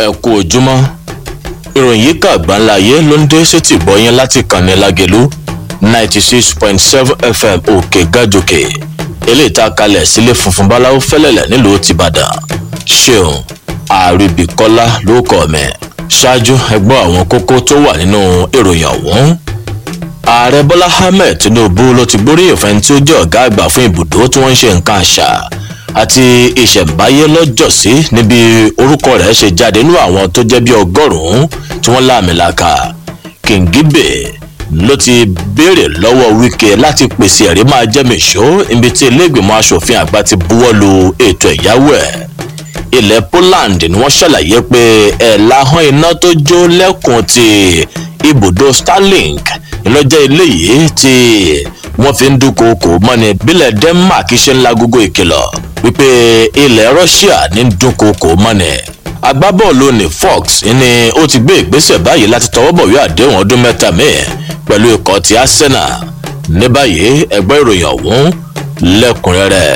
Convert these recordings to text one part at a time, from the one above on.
ẹ kú ojúmọ́ ìròyìn yìí kà gbáńláyé ló ń dé sétí gbọ́yìn láti kànnì lágẹ̀lú ninety six point seven fm òkè gàjòkè eléyìí tá a kalẹ̀ sílé funfun báláwo fẹ́lẹ̀lẹ̀ nílùú tìbàdàn ṣeun àríbìkọ́lá ló kọ́ mi ṣáájú ẹgbọ́n àwọn kókó tó wà nínú ìròyìn ọ̀hún ààrẹ bọ́lá ahmed tinubu ló ti gbóríyìn fẹ́ni tí ó jẹ́ ọ̀gá àgbà fún ibùdó tí wọ́n ń ṣe nǹkan àṣà àti ìṣẹ̀ǹbáyé lọ́jọ́sí níbi orúkọ rẹ̀ ṣe jáde nínú àwọn tó jẹ́ bí ọgọ́rùn-ún tí wọ́n láàmìlaka kìngíbè ló ti béèrè lọ́wọ́ wíkẹ́ láti pèsè ẹ̀rí máa jẹ́mi ìṣó ibi tí iléègbìmọ̀ asòfin àgbà ti buwọ́ lu ètò ẹ̀yáwó ẹ̀ ilẹ̀ poland ni wọ́n ṣàlàyé pé ẹ̀ lahàn iná tó jó lẹ́kùn ti ibùdó starlink ìlọ́jẹ́ eléyìí tí wọ́n fi ń dúnkokò mọ́ni bílẹ̀ denmark ṣe ń lagogo ìkìlọ̀ wípé ilẹ̀ russia ní dúnkokò mọ́ni agbábọ́ọ̀lù ní fox ni ó ti gbé ìgbésẹ̀ báyìí láti tọwọ́ bọ̀wé àdéhùn ọdún mẹ́ta míì pẹ̀lú ikọ̀ ti arsenal ní báyìí ẹgbẹ́ ìròyìn ọ̀hún lẹ́kùnrẹ́rẹ́.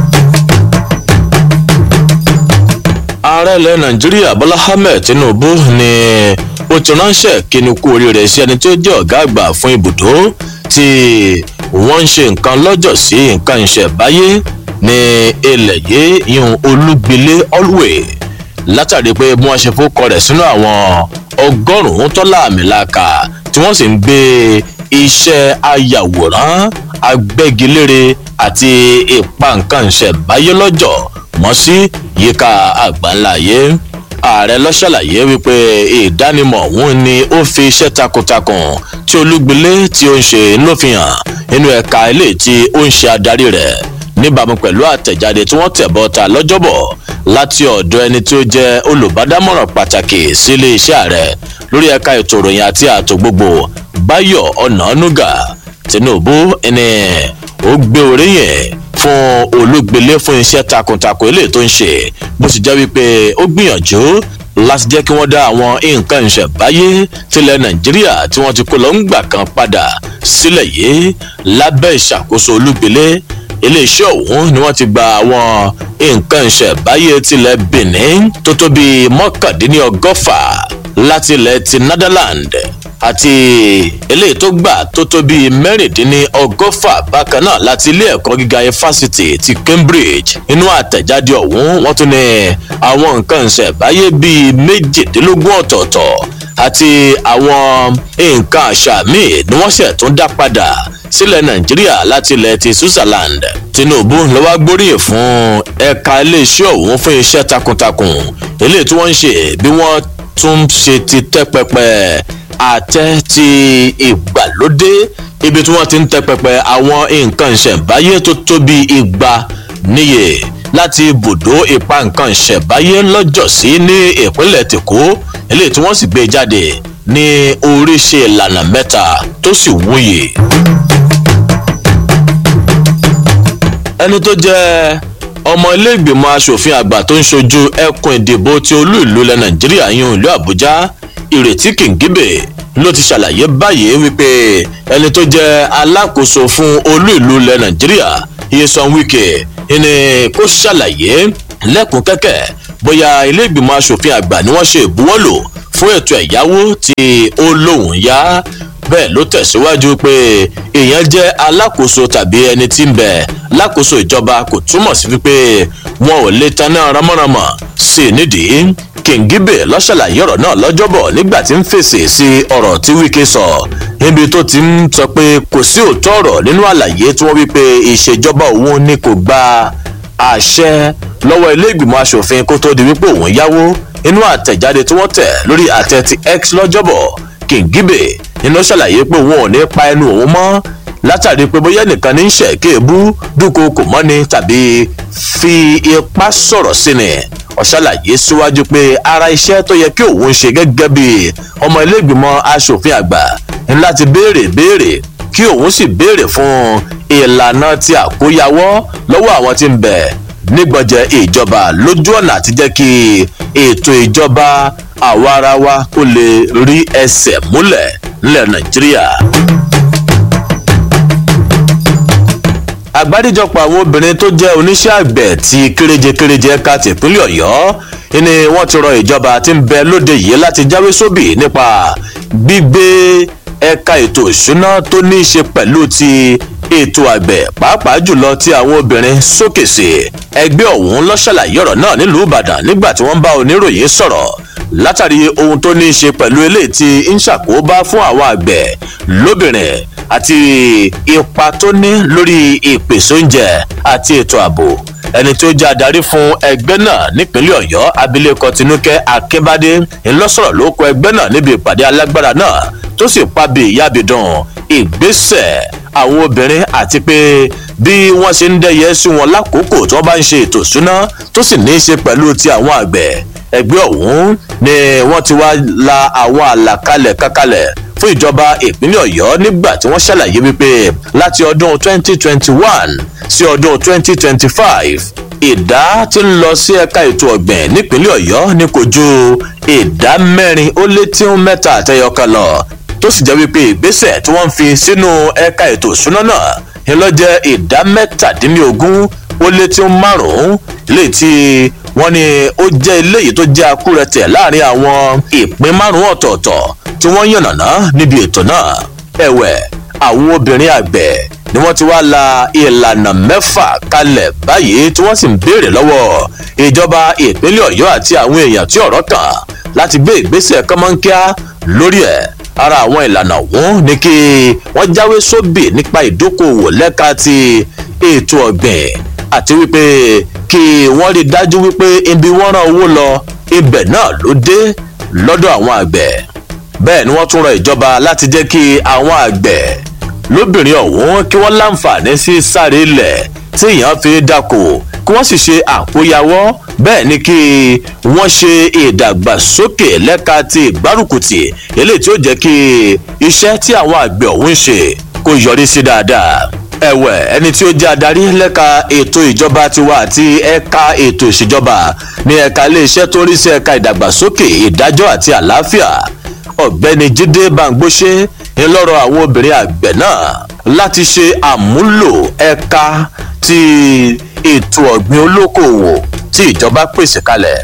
ààrẹ ilẹ̀ nàìjíríà bọ́lá ahmed tinubu ni ó ti ránṣẹ́ kíni kú oríire sí ẹni tó jẹ́ ọ̀gá àgbà fún ibùdó tí wọ́n ń ṣe nǹkan lọ́jọ́ sí nǹkan ìṣẹ̀báyé ní ilẹ̀ yìí yún olúgbilé alway látàrí pé bí wọ́n ṣe fọ́kọ rẹ̀ sínú àwọn ọgọ́rùn-ún tọ́lá àmìlaka tí wọ́n sì ń gbé iṣẹ́ ayàwòrán agbẹ́gilére àti ìpa nǹkan ìṣẹ̀báyé lọ́jọ́ mọ́ sí yíká àgbáńláyé ààrẹ lọ ṣàlàyé wípé ìdánimọ̀ ọ̀hún ni ó fi iṣẹ́ takuntakun tí olúgbilé tí ó ń ṣe ló fi hàn nínú ẹ̀ka ilé tí ó ń ṣe adarí rẹ̀ níbàámu pẹ̀lú àtẹ̀jáde tí wọ́n tẹ̀ bọ́ta lọ́jọ́bọ̀ láti ọ̀dọ̀ ẹni tí ó jẹ́ olùbádámọ̀ràn pàtàkì sí iléeṣẹ́ ààrẹ lórí ẹ̀ka ètò ìròyìn àti ààtò gbogbo báyọ̀ ọ̀nànúgà tinubu ẹni ó gbé oríyìn fún olúgbilé fún iṣẹ́ takuntakun eléyìí tó ń ṣe bó sì jẹ́ wípé ó gbìyànjú láti jẹ́ kí wọ́n dá àwọn nǹkan ìṣẹ̀báyé tilẹ̀ nàìjíríà tí wọ́n ti kó lọ ń gbà kan padà sílẹ̀ yìí lábẹ́ ìṣàkóso olúgbilé iléeṣẹ́ ọ̀hún ni wọ́n ti gba àwọn nǹkan ìṣẹ̀báyé tilẹ̀ benin tó tó bíi mọ́kàndínlọ́gọ́fà láti ilẹ̀ ti netherland àti eléyìí tó gbà tó tó bíi mẹ́rìndínlọ́gọ́fà bákan náà láti ilé ẹ̀kọ́ gíga fásitì ti cambridge inú àtẹ̀jáde ọ̀hún wọ́n tún ní àwọn nǹkan ìṣẹ̀báyé bíi méjìdínlógún ọ̀tọ̀ọ̀tọ̀ àti àwọn nǹkan àṣà míì ni wọ́n ṣẹ̀ tún dá padà sílẹ̀ nàìjíríà láti ilẹ̀ ti switzerland tinubu ló wá gbóríyìn fún ẹ̀ka iléeṣẹ́ ọ̀hún fún iṣẹ́ takuntakun eléyìí tí wọ́n ń ṣe bí wọ́n tún ṣe ti tẹ́ pẹpẹ àtẹ ti ìgbàlódé ibi tí wọ́n ti ń tẹ́ pẹpẹ àwọn nǹkan ìṣẹ̀ǹbáyé tó tóbi igba níye láti ibùdó ipa nǹkan ìṣẹ̀ǹbáyé lọ́jọ́sí ní ìpínlẹ̀ tèkó eléyìí tí wọ́n sì gbé jáde ní oríṣi ìlànà mẹ́ta tó sì wúyè. ẹni tó jẹ́ ọmọ ilé ìgbìmọ̀ asòfin àgbà tó ń ṣojú ẹkùn ìdìbò ti olú ìlú ilẹ̀ nàìjíríà yún ìlú àbújá ìrètí kìngíbè ló ti ṣàlàyé báyìí wípé ẹni tó jẹ́ alákòóso fún olú ìlú ilẹ̀ nàìjíríà iyesan wike ni kó ṣàlàyé lẹ́kùn kẹ́kẹ́ bóyá ilé ìgbìmọ̀ asòfin àgbà ni wọ́n ṣe ìbuwọ́lò fún ètò ẹ̀yáwó tí ó lóun yá bẹ́ẹ̀ ló tẹ̀síwájú pé èèyàn jẹ́ alákòóso tàbí ẹni tí ń bẹ̀ lákòóso ìjọba kò túmọ̀ sí wípé wọn ò lè taná ramọ́ramọ́ sí i nídìí kìngíbè lọ́ṣàlàyé ọ̀rọ̀ náà lọ́jọ́bọ̀ nígbà tí ń fèsì sí ọ̀rọ̀ tí wíkẹ́ sọ níbi tó ti ń sọ pé kò sí òótọ́ ọ̀rọ̀ nínú àlàyé tí wọ́n wí pé ìṣèjọba òun ni kò gba àṣẹ lọ́wọ́ ilé ìgbìmọ̀ asòfin kó tó di wípé òun yáwó inú àtẹ̀jáde tí wọ́n tẹ̀ lórí àtẹ ti x lọ́jọ́bọ̀ kìngíbè nínú ṣàlàyé pé òun ò ní pa ẹnu òun mọ́ látàrí pé bóyá nìkan ní í ṣe kéèbú dúnkokò mọ́ni tàbí fi ipá sọ̀rọ̀ sí ni ọ̀ṣàlàyé síwájú pé ara iṣẹ́ tó yẹ kí òun ṣe gẹ́gẹ́ bí ọmọ iléègbìmọ̀ asòfin àgbà ní láti béèrè béèrè kí òun sì béèrè fún ìlànà ti àkóyawọ́ lọ́wọ́ àwọn tí ń bẹ̀ nígbọ̀njẹ ìjọba lójú ọ̀nà àti jẹ́ kí ètò ìjọba àwa ara wa kó lè rí ẹsẹ̀ múlẹ̀ nílẹ̀ nàìjíríà. àgbáríjọpọ̀ àwọn obìnrin tó jẹ́ oníṣẹ́ àgbẹ̀ ti kéréje kéréje ẹ̀ka tìpínlẹ̀ ọ̀yọ́ ni wọ́n ti rọ ìjọba tí ń bẹ lóde yìí láti jáwé sóbì nípa gbígbé ẹ̀ka ètò ìṣúná tó ní í ṣe pẹ̀lú ti ètò àgbẹ̀ pàápàá jùlọ ti àwọn obìnrin sókè sí ẹgbẹ́ ọ̀hún ló ṣàlàyé ọ̀rọ̀ náà nílùú ìbàdàn nígbà tí wọ́n bá oníròyìn sọ̀rọ̀ látàrí ohun tó ní í ṣe pẹ̀lú eléyìí tí ń ṣàkóbá fún àwọn àgbẹ̀ lóbìnrin àti ipa tó ní lórí ìpèsè oúnjẹ àti ètò ààbò ẹni tó jẹ́ adarí fún ẹgbẹ́ náà nípínlẹ̀ ọ̀yọ́ abilékọ tinúkẹ́ akínbádé ńlọ́sọ̀rọ̀ ló kọ ẹgbẹ́ náà níbi ìpàdé alágbára náà tó sì pàbí ìyábìdàn ìgbésẹ̀ àwọn obìnrin àti pé bí wọ́n ṣe ń dẹ́yẹ sí wọn lákòókò tí wọ́n bá ń ṣe ètò ìṣúná tó sì ní í ṣe pẹ̀lú ti àwọn àgbẹ̀ ẹgbẹ́ ọ̀hún ni wọ́n ti wá la àwọn àlàkalẹ̀ kankalẹ̀ fún ìjọba ìpínlẹ̀ ọ̀yọ́ nígbà tí wọ́n ṣàlàyé wípé láti ọdún 2021 sí ọdún 2025 ìdá tí ń lọ sí ẹ̀ka ètò ọ̀gbìn nípínlẹ̀ ọ̀yọ́ ní kò ju ìdá mẹ́rin ó lé tí ń mẹ́ta àtẹyọkan lọ tó sì jẹ́ wípé ìgbésẹ̀ tí wọ́n ń fi sínú ẹ̀ka ètò ìṣúná náà ń lọ jẹ́ ìdá mẹ́tàdínlógún ó lé tí ń márùn-ún léyìí tí wọ́n ní ó jẹ́ eléyìí tó jẹ́ akúrẹ̀tẹ̀ láàrin àwọn ìpín márùn-ún ọ̀tọ̀ọ̀tọ̀ tí wọ́n yànnàná níbi ètò náà ẹ̀wẹ̀ àwọn obìnrin àgbẹ̀ ni wọ́n ti wá la ìlànà mẹ́fà kalẹ̀ báyìí tí wọ́n sì ń béèrè lọ́wọ́ ìjọba ìpínlẹ̀ ọ̀yọ́ àti àwọn èèyàn tí ọ̀rọ̀ kàn láti gbé ìgbésẹ̀ kọ́mọ́nkíá lórí ẹ̀ ara àwọn ìlànà ọ̀hún ni kí wọ́n jáwé sóbì nípa ìdókòwò lẹ́ka ti ètò ọ̀gbìn àti wípé kí wọ́n rí dájú wípé ibi wọ́n rán owó lọ ibẹ̀ náà ló dé lọ́dọ̀ àwọn àgbẹ̀ bẹ́ẹ̀ ni wọ́n tún rọ ìjọba láti jẹ́ kí àwọn àgbẹ̀ lóbìnrin ọ̀hún kí wọ́n láǹfààní sí sáré ilẹ̀ tí èèyàn fi dáko kí wọ́n sì ṣe àkóyawọ́ bẹ́ẹ̀ ni kí wọ́n ṣe ìdàgbàsókè lẹ́ka ti ìgbárùkùtì eléyìí tí ó jẹ́ kí iṣẹ́ tí àwọn àgbẹ̀ ọ̀hún ń ṣe kó yọrí sí dáadáa ẹ̀wẹ̀ ẹni tí ó jẹ́ adarí lẹ́ka ètò ìjọba tiwa àti ẹ̀ka ètò ìṣèjọba ní ẹ̀ka iléeṣẹ́ tó ń rí sí ẹ̀ka ìdàgbàsókè ìdájọ́ àti àlàáfíà ọ̀gbẹ́ni jíde bangbóṣe ńlọrọ̀ àwọn obìnrin àgbẹ̀ náà láti ṣe àmúlò ẹ̀ka ti ètò ọ̀gbìn olókoòwò tí ìjọba pèsè kalẹ̀.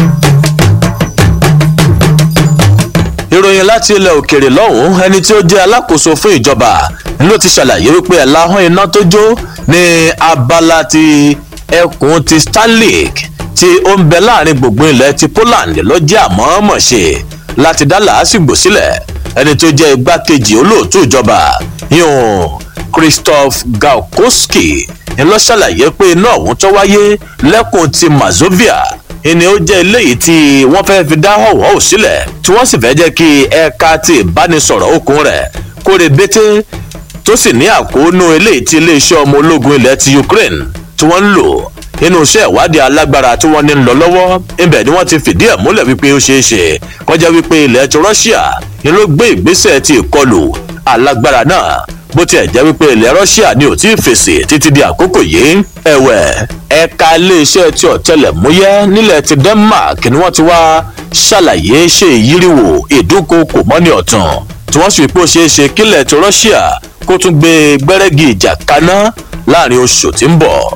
ìròyìn láti ilẹ̀ òkèèrè lọ́hùn-ún ẹni tí ó jẹ́ alákòóso fún ìjọba ló ti ṣàlàyé wípé ẹ̀láhán iná tó jó ní abala ti ẹkùn ti starlink tí ó ń bẹ láàrin gbùngbùn ilẹ̀ ti poland ló jẹ́ àmọ́ọ́mọ̀ ṣe láti dá làásìgbò sílẹ̀ ẹni tó jẹ́ igbákejì olóòtú ìjọba yún christoph gaukowski ńlọ ṣàlàyé pé iná ọ̀hún tó wáyé lẹ́kùn ti mazovia ìní ó jẹ́ eléyìí tí wọ́n fẹ́ fi dá họ̀wọ́ sílẹ̀ tí wọ́n sì fẹ́ jẹ́ kí ẹ̀ka ti ìbánisọ̀rọ̀ okùn rẹ̀ kóre bété tó sì ní àkóónú eléyìí tí iléeṣẹ́ ọmọ ológun ilẹ̀ ti ukraine tí wọ́n ń lò nínú iṣẹ́ ìwádìí alágbára tí wọ́n ní ń lọ lọ́wọ́ ibẹ̀ ni wọ́n ti fìdí ẹ̀ múlẹ̀ wípé ó ṣeé ṣe kọjá wípé ilẹ̀ ti russia ni ló gbé ìgbésẹ̀ ti ìkọlù alágbára náà bó tiẹ̀ jẹ́ wípé ilẹ̀ russia ni ò tí ì fèsì títí di àkókò yìí ẹ̀wẹ̀ ẹ̀ka iléeṣẹ́ ti ọ̀tẹlẹ̀múyẹ́ nílẹ̀ ti denmark ni wọ́n ti wá ṣàlàyé ṣe ìyíríwò ìdúnkokò mọ́ni ọ̀tàn tí wọ́n sì pé ó ṣeé ṣe kílẹ̀ ti russia kó tún gbé gbẹ́rẹ́gì ìjà kaná láàrin oṣù tí ń bọ̀.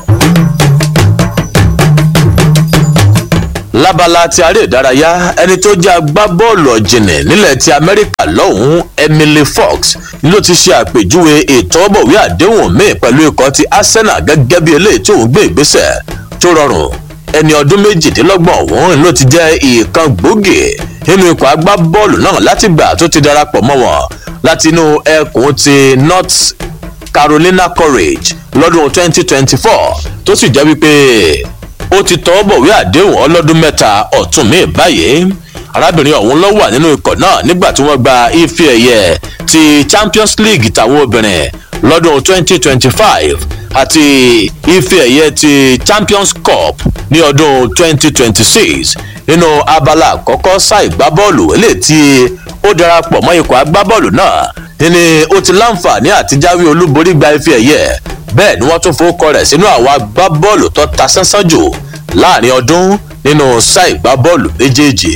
lábala ti aré ìdárayá ẹni tó jẹ́ agbábọ́ọ̀lù ọ̀jìnì nílẹ̀ ti amẹ́ríkà lọ́hùn-ún emily fox ló ti ṣe àpèjúwe ìtọ́bọ̀wé àdéhùn míì pẹ̀lú ikọ̀ ti arsenal gẹ́gẹ́ bí eléyìí tí òun gbé ìgbésẹ̀ tó rọrùn ẹni ọdún méjìdínlọ́gbọ̀n ọ̀hún ló ti jẹ́ ìkan gbòógì nínú ikọ̀ agbábọ́ọ̀lù náà látìgbà tó ti darapọ̀ mọ́ wọn látinú ẹkùn ti north carolina courage lọ́dún 2024 tó sì jẹ́ wípé ó ti tọ́ bọ̀wé àdéhùn ọlọ́dún mẹ́ta ọ̀tún mi báyìí arábìnrin ọ̀hún ló wà nínú ikọ̀ náà nígbà tí wọ́n gba ife ẹ̀yẹ ti champions league tàwọn obìnrin lọ́dún 2025 àti ife ẹ̀yẹ ti champions cup ní ọdún 2026 nínú abala àkọ́kọ́ sáà ìgbábọ́ọ̀lù eléyìí tí ó darapọ̀ mọ́ ikọ̀ agbábọ́ọ̀lù náà ní ó ti láǹfààní àti jáwé olúborí gba ife ẹ̀yẹ bẹ́ẹ̀ ni wọ́n tún fowókọ rẹ̀ sínú àwọn agbábọ́ọ̀lù tó ta sánsán jù láàrin ọdún nínú sáà ìgbábọ́ọ̀lù méjèèjì.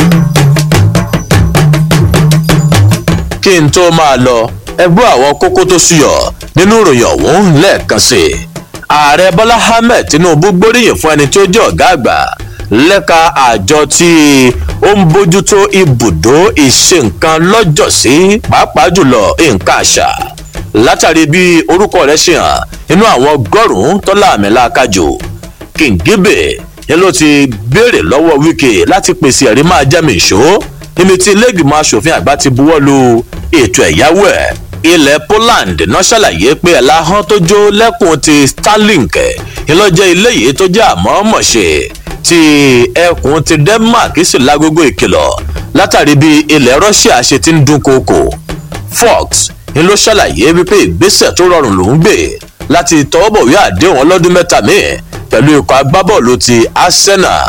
kí n tó máa lọ ẹgbẹ́ àwọn kókó tó ṣúyọ nínú ìròyìn ọ̀hún lẹ́ẹ̀kan sí i ààrẹ bọ́lá ahmed tinubu gbóríyìn fún ẹni tí ó jẹ́ ọ̀gá àgbà lẹ́ka àjọ tí ó ń bójútó ibùdó ìṣe nǹkan lọ́jọ́sí pàápàá jùlọ nǹkan àṣà látàrí bí orúkọ rẹ̀ ṣe hàn nínú àwọn ọgọ́rùn-ún tọ́lá àmì làákàjò kìngíbè ni ló ti béèrè lọ́wọ́ wíkẹ́ láti pèsè ẹ̀rí máa jẹ́mi ìṣó níbi tí iléègbìmọ̀ asòfin àgbà ti buwọ́ lu ètò ẹ̀yáwó ẹ̀ ilẹ̀ poland náà ṣàlàyé pé ẹ̀láhán tó jó lẹ́kùn ti starlink ìlọ́jẹ́ ilé yìí tó jẹ́ àmọ́mọ̀ṣe ti ẹkùn ti denmark sì lágogo ìkìlọ̀ látàrí bí ilẹ̀ russia ṣe ti ń dún koko fox ni ló ṣàlàyé wípé ìgbésẹ̀ tó rọrùn lòún gbé láti tọwọ́bọ̀wé àdéhùn ọlọ́dún mẹ́ta míì pẹ̀lú ikọ̀ agbábọ́ọ̀lù ti arsenal.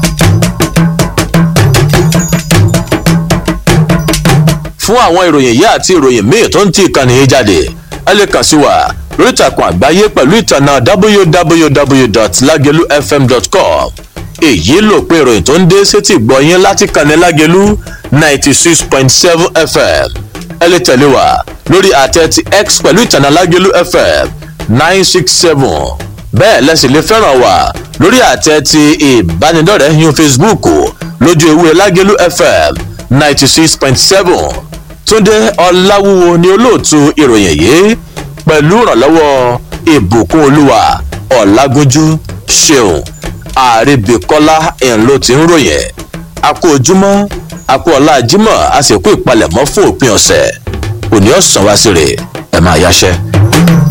fún àwọn ìròyìn yìí àti ìròyìn míì tó ń ti ìkànnì yìí jáde ẹ lè kàn sí wa lórí ìtàkùn àgbáyé pẹ̀lú ìtànà www.lagelufm.com èyí ló pé ìròyìn tó ń dé sétí gbọ̀nyìn láti kànnì lágelu ninety six point seven fm ẹ lè tẹ̀lé wa lórí àtẹ ti x pẹ̀lú ìtànà lágelu fm nine six seven bẹ́ẹ̀ lẹ́sìn lè fẹ́ràn wa lórí àtẹ ti ìbánidọ́rẹ̀ẹ́ yín facebook lójú ewé lágelu fm ninety six point seven túndé ọláwúwo ni olóòtú ìròyìn yìí pẹ̀lú ìrànlọ́wọ́ ìbùkún olúwa ọ̀làgúnjú ṣeun àrèbíkọ́lá ẹ̀ńlọ ti ń ròyìn àkó ojúmọ́ àkó ọ̀la jímọ̀ a sì kó ìpalẹ̀mọ́ fún òpin ọ̀sẹ̀ òní ọ̀sán wá sí rè ẹ̀ máa yáṣẹ́.